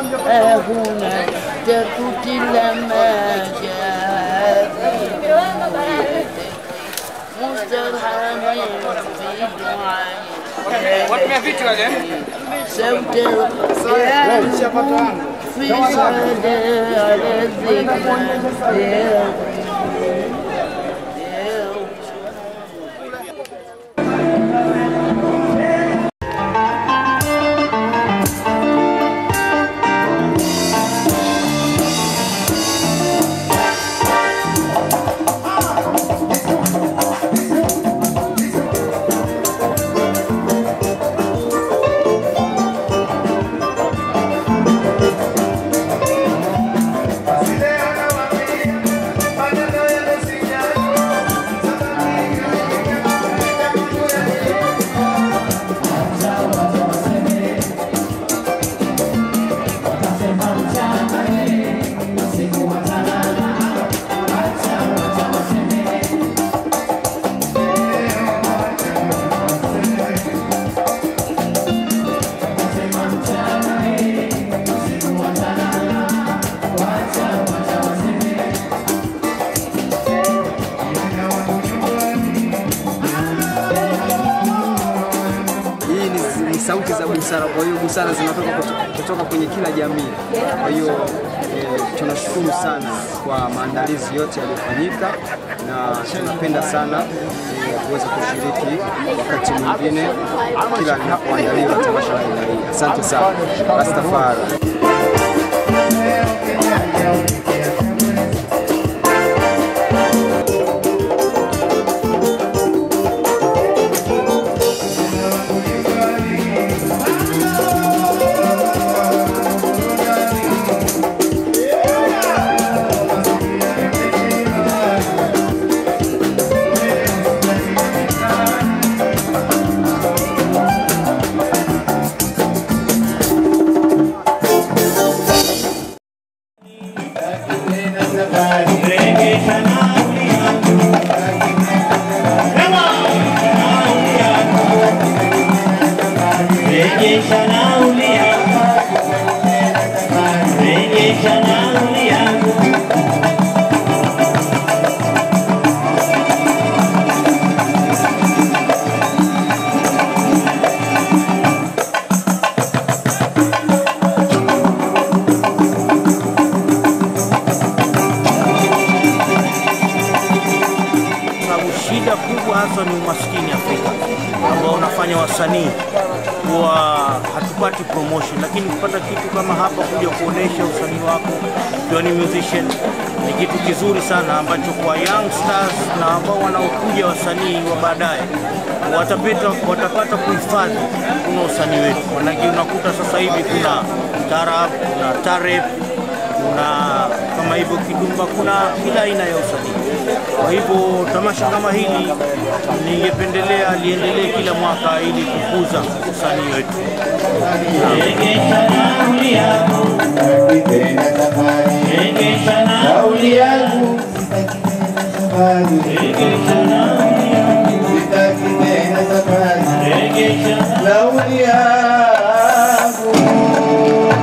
هنا تقتل ما جاء في مسترحم في دعائي Watumia viti wale. صوت القيام في صلاة على الذكرى يا Hii ni, ni sauti za busara, kwa hiyo busara zinatoka kuto- kutoka kwenye kila jamii. Kwa hiyo eh, tunashukuru sana kwa maandalizi yote yaliyofanyika na tunapenda sana eh, kuweza kushiriki wakati mwingine kila linapoandaliwa tamasha la aina hii. Asante sana Rastafari. Rejesha nauli yangu, rejesha nauli yangu. sababu shida kubwa hasa ni umaskini Afrika ambao unafanya wasanii kuwa hatupati promotion, lakini kupata kitu kama hapa, kuja kuonesha usanii wako ukiwa ni musician ni kitu kizuri sana ambacho kwa youngsters na ambao wanaokuja wasanii wa baadaye watapata, watapata kuhifadhi kuna usanii wetu, manake unakuta sasa hivi kuna tarab, kuna tarep, kuna kama hivyo kidumba, kuna kila aina ya usanii. Kwa hivyo tamasha kama hili ningependelea liendelee kila mwaka ili kukuza usanii wetu. Rejesha nauli yangu, rejesha nauli yangu, rejesha nauli yangu, rejesha nauli yangu.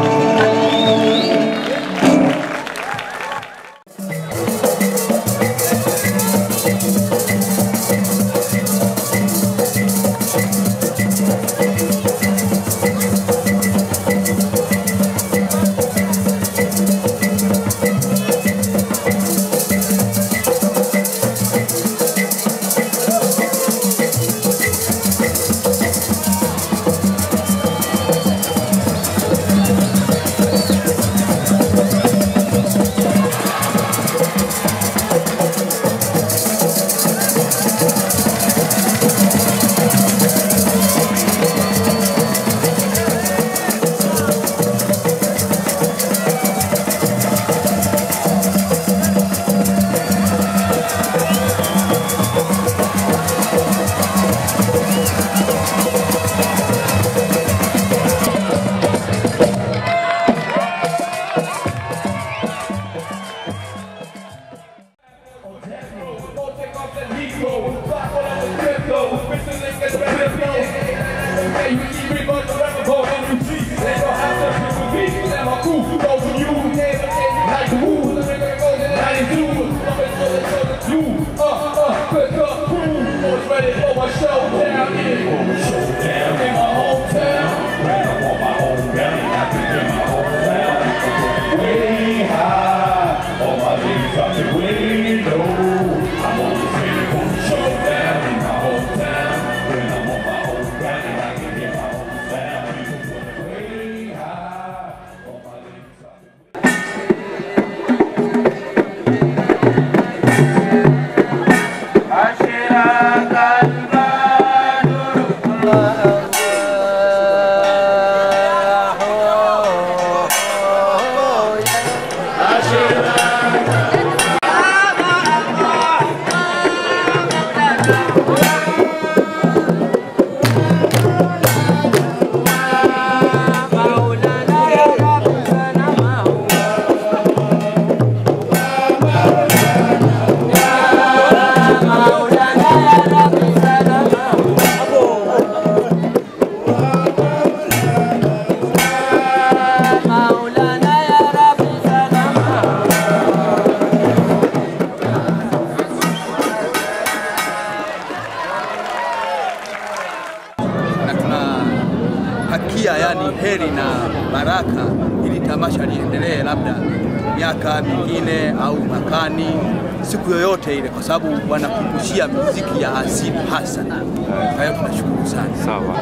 na tunahakia yani heri na baraka ili tamasha liendelee labda miaka mingine au mwakani, siku yoyote ile, kwa sababu wanakumbushia muziki ya asili hasa. Kwa hiyo tunashukuru sana. Sawa.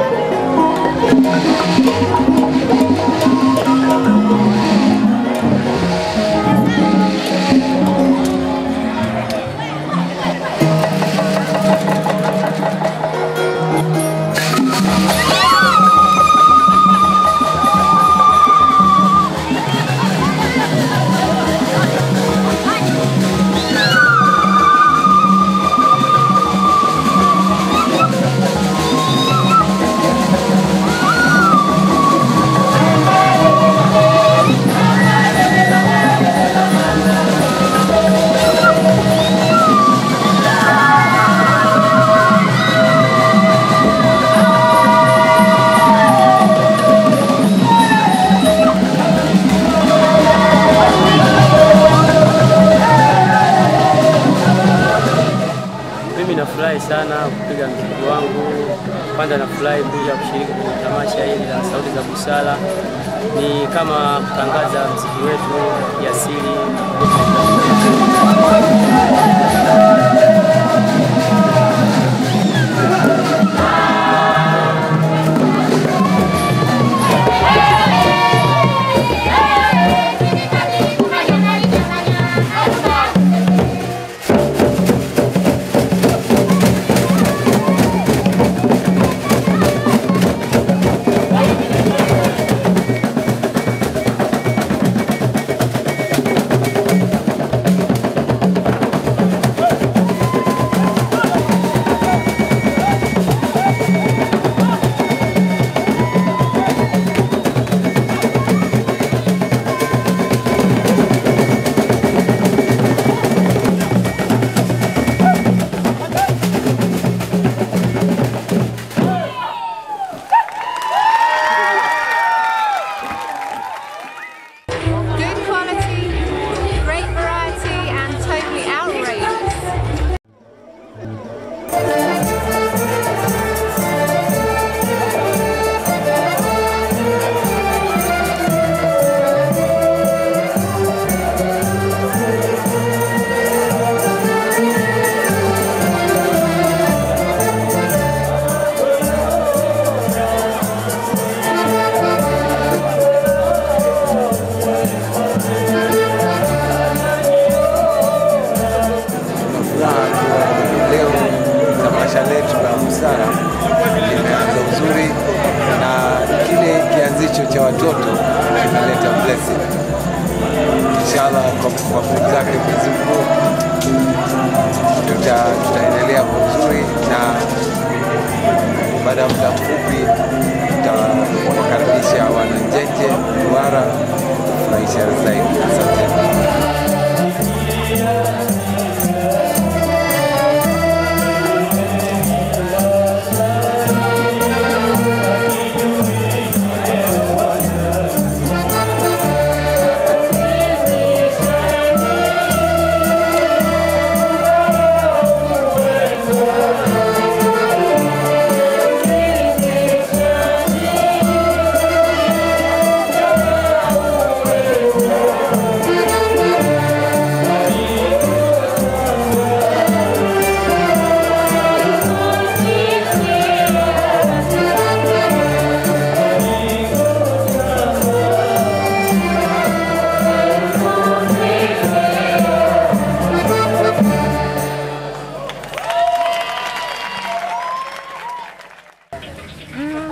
Mimi nafurahi sana kupiga mziki wangu. Kwanza nafurahi kuja kushiriki kwenye tamasha hili la Sauti za Busara. Ni kama kutangaza mziki wetu kiasili. Good quality, great variety, and totally outrageous. furaha kuwa leo tamasha letu la busara limeanza uzuri na kile kianzicho cha watoto kimeleta blessing. Inshallah kwa kwa nguvu zake Mwenyezi Mungu tuta, tutaendelea kwa uzuri na baada ya muda mfupi tutawakaribisha wananjenje Duara kufurahisha zaidi. Asante.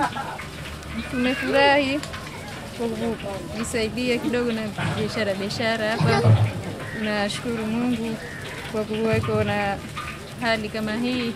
tumefurahi kwa kujisaidia kidogo na biashara biashara hapa. Tunashukuru Mungu kwa kuweko na hali kama hii.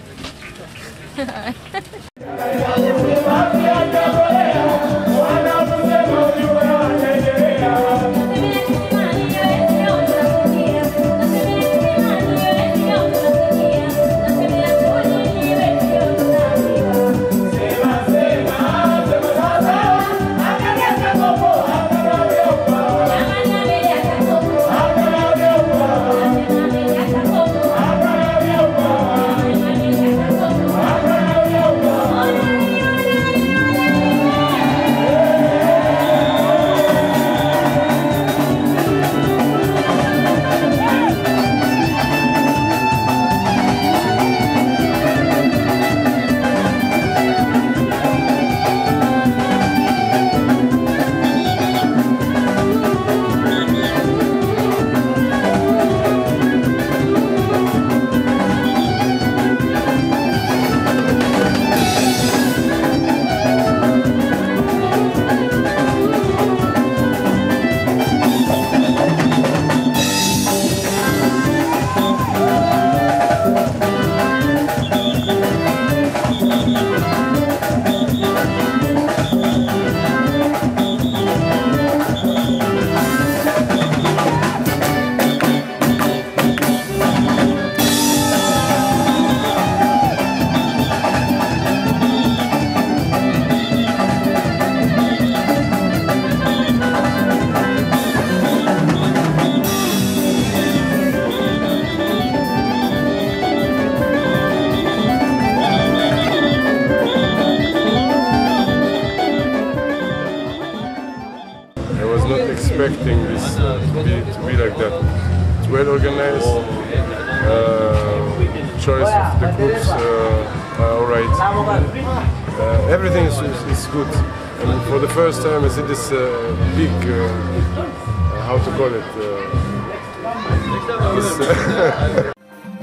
I was not expecting this to be, to be like that. It's well organized. Uh, choice of the groups uh, are all right. Uh, everything is, is, is good. And for the first time, I see this uh, big, uh, uh, how to call it, uh, this, uh,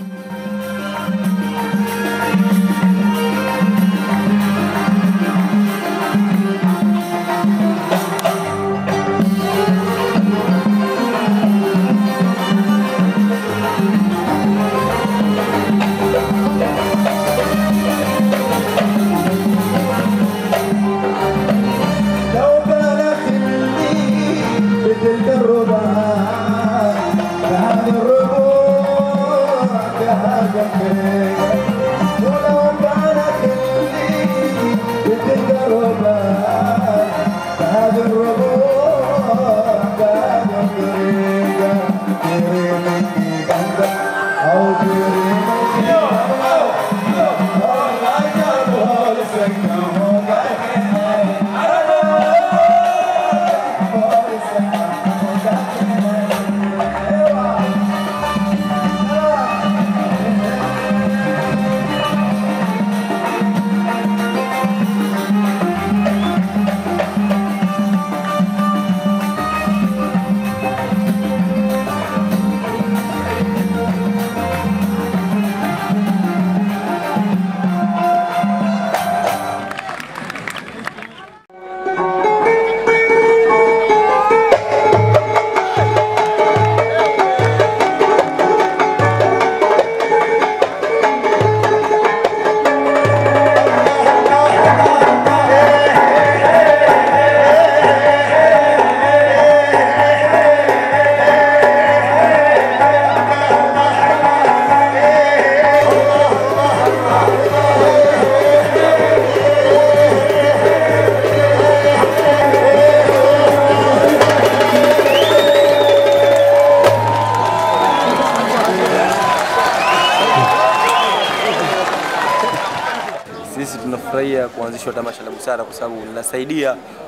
لو بلغ مني بتلك الرباع فهذا الربوع فهذا الكريم ولو بلغ مني بتلك الرباع فهذا الربوع فهذا الكريم كريمك أنت أو كريمك Sisi tunafurahia kuanzishwa tamasha la busara kwa sababu linasaidia